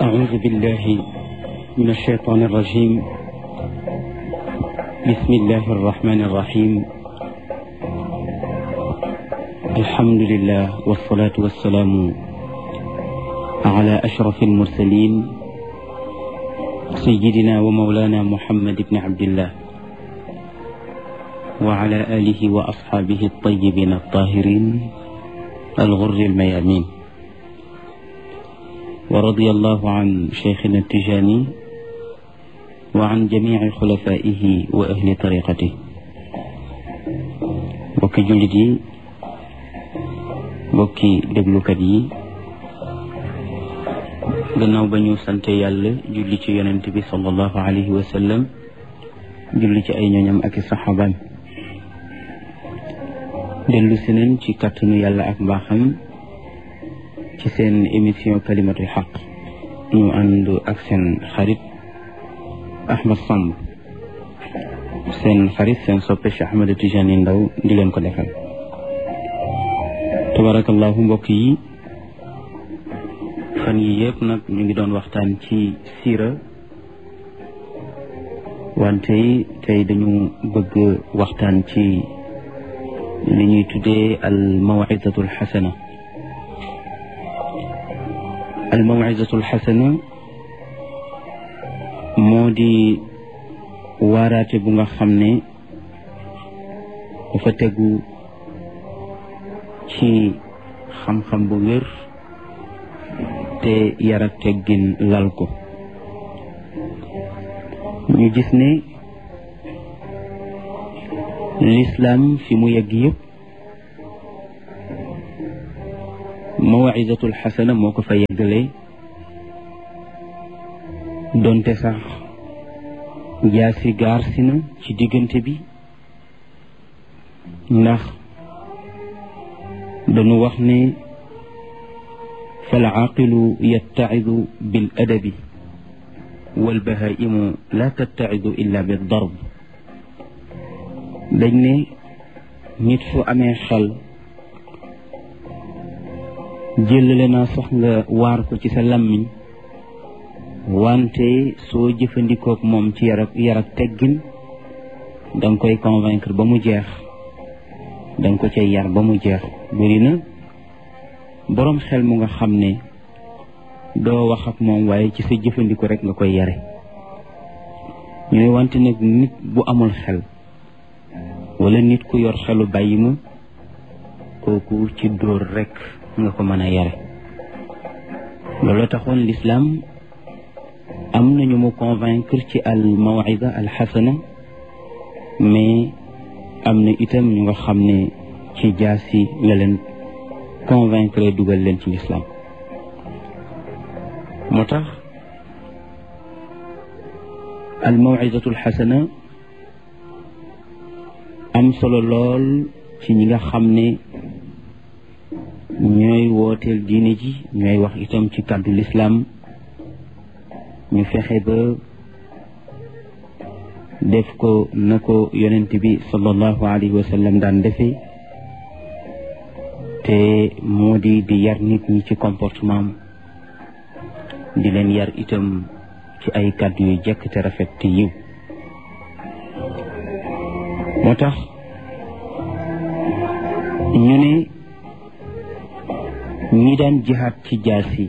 أعوذ بالله من الشيطان الرجيم بسم الله الرحمن الرحيم الحمد لله والصلاة والسلام على أشرف المرسلين سيدنا ومولانا محمد بن عبد الله وعلى آله وأصحابه الطيبين الطاهرين الغر الميامين ورضي الله عن شيخنا التجاني وعن جميع خلفائه وأهل طريقته bokki jullit yi bokki déglukat yi gannaaw ba ñu sante yàlla julli ci yonent bi sallallahu alayhi wa sallam julli ci ay ñooñam ak i saxaabaam dellu si nañ ci kàttanu yàlla ak mbaaxam ci seen émission kalimatul xaq ñu ànd ak seen xarit Ahmad Samb seen xarit seen soppe Cheikh Ahmed Tijani Ndaw di leen ko defal tabarakallahu mbokk yi fan yi yëpp nag ñu ngi doon waxtaan ci siira wante tey dañu bëgg waxtaan ci li ñuy tuddee al mawizatul xasana al mawizatul xasana moo di waaraate bu nga xam ne dafa tegu ci xam-xam bu wér te yar ak teggin lal ko ñu gis ne lislaam fi mu yegg yëpp mawizatul xasana moo ko fa yeggale donte sax jaasi gaar si na ci diggante bi ndax dañu wax ne fal aaqilu yattacidu bil adabi wal bahaimu la tattacidu illa bi darb dañ ne nit fu amee xel jëlale naa sax nga waar ko ci sa làmmiñ wante soo jëfandikook moom ci yar ak yar ak teggin danga koy convaincre ba mu jeex danga ko cay yar ba mu jeex bëri na boroom xel mu nga xam ne doo wax ak moom waaye ci sa jëfandiko rek nga koy yare ñu ne wante nag nit bu amul xel wala nit ku yor xelu bàyyi ma kooku ci dóor rek nga ko mën a yare loolu taxoon lislaam am nañu mu convaincre ci al mawida al xasana mais am na itam ñu nga xam ne ci jaasi la leen convaincre dugal leen ci lislaam moo tax al mawidatu al xasana am solo lool ci ñi nga xam ne ñooy wooteel diine ji ñooy wax itam ci kàddu lislaam ñu fexe ba def ko na ko yonent bi sallallahu alayhi wa sallam daan defee te moo di di yar nit ñi ci comportement di leen yar itam ci ay kàddu yu jekk te rafet te yiw moo tax ñu ne ñi daan jihaat ci jaasi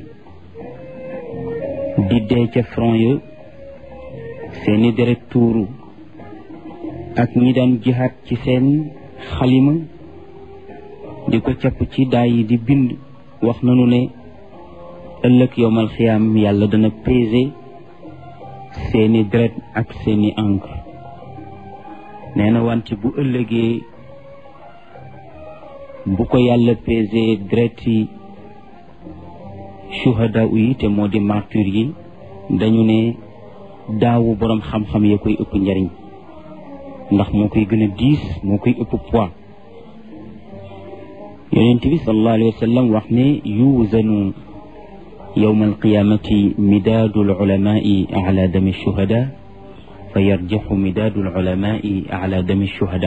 di dee ca front ya seeni deret tuuru ak ñi daan jihaat ci seen xalima di ko capp ci daay yi di bind wax nanu ne ëllëg yowmal xiyaam yàlla dana peser seeni deret ak seeni encre nee na wante bu ëllëgee bu ko yàlla peser deret yi shuhada yi te moo di martyr yi dañu ne daawu boroom xam-xam ya koy ëpp njariñ ndax moo koy gën a diis moo koy ëpp poids yonent bi sallallahu alayhi wa sallam wax ne yuuzanu yowma alqiyamati midaadu alulamai ala dami shuhada fa yarjaxu midaadu alulamai ala dami shuhada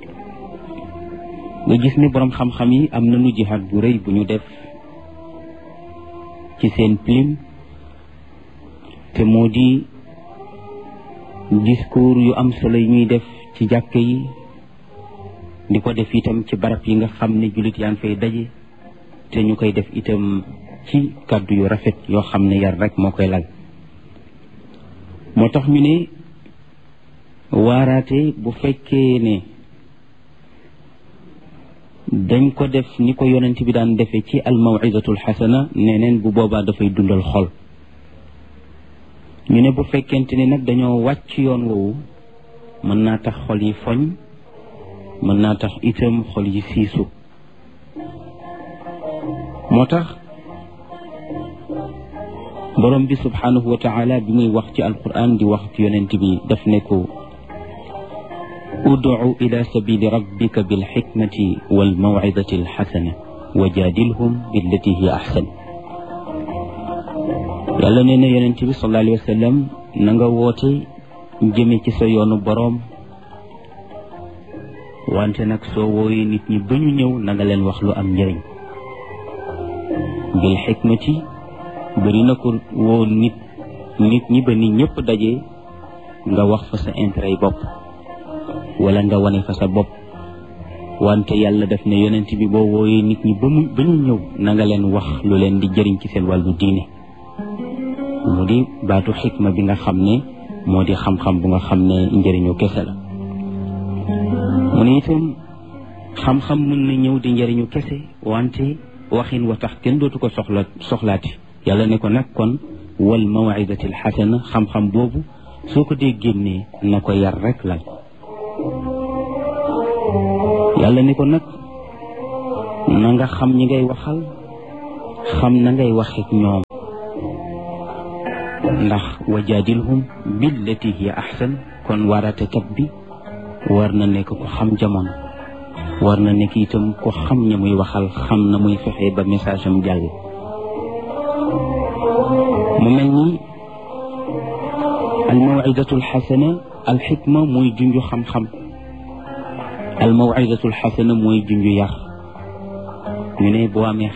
nga gis ni boroom xam-xam yi am nañu jihaad bu rëy bu ñu def ci seen plume te moo di discours yu am solo yi ñuy def ci jàkk yi di ko def itam ci barab yi nga xam ne jullit yaa ngi fay daje te ñu koy def itam ci kàddu yu rafet yoo xam ne yar rek moo koy lal moo tax ñu ne waaraate bu fekkee ne dañ ko def ni ko yonent bi daan defee ci al mawidatul xasana neneen bu boobaa dafay dundal xol ñu ne bu fekkente ne nag dañoo wàcc yoon woowu mën naa tax xol yi foñ mën naa tax itam xol yi siisu moo tax borom bi subhanahu wa taala bi muy wax ci alquran di wax ci yonent bi daf ne ko udcu ila sabili rabbika bilxikmati walmawcidati alxasana wa jaadilhum billati hiya axsan yàlla nee na yonent bi sallallahu alayhi wa sallam na nga woote jëme ci sa yoonu boroom wante nag soo wooyee nit ñi ba ñu ñëw na nga leen wax lu am njëriñ bil xikmati bëri na ko woo nit nit ñi ba nit ñëpp daje nga wax fa sa intérêt yi bopp wala nga wane fa sa bopp wante yàlla def ne yonent bi boo wooyee nit ñi ba mu ba ñu ñëw na nga leen wax lu leen di jëriñ ci seen wàllu diine mu di baatu xikma bi nga xam ne moo di xam-xam bu nga xam ne njëriñu kese la mu ne itam xam-xam mën na ñëw di njëriñu kese wante waxin wa tax kenn dootu ko soxla soxlaati yàlla ne ko nag kon wal mawidati al xasana xam-xam boobu soo ko dee génnee na ko yar rek lal yàlla ne ko nag na nga xam ñi ngay waxal xam na ngay waxeek ñoom ndax wajaadilhum billati hiya ahsan kon waaraatekat bi war na nekk ko xam jamono war na nekk itam ko xam ña muy waxal xam na muy fexe ba message am jàll mu mel ni almawidatu alxasana alxikma mooy junju xam-xam almawidatu alxasana mooy junju yar ñu ne boo amee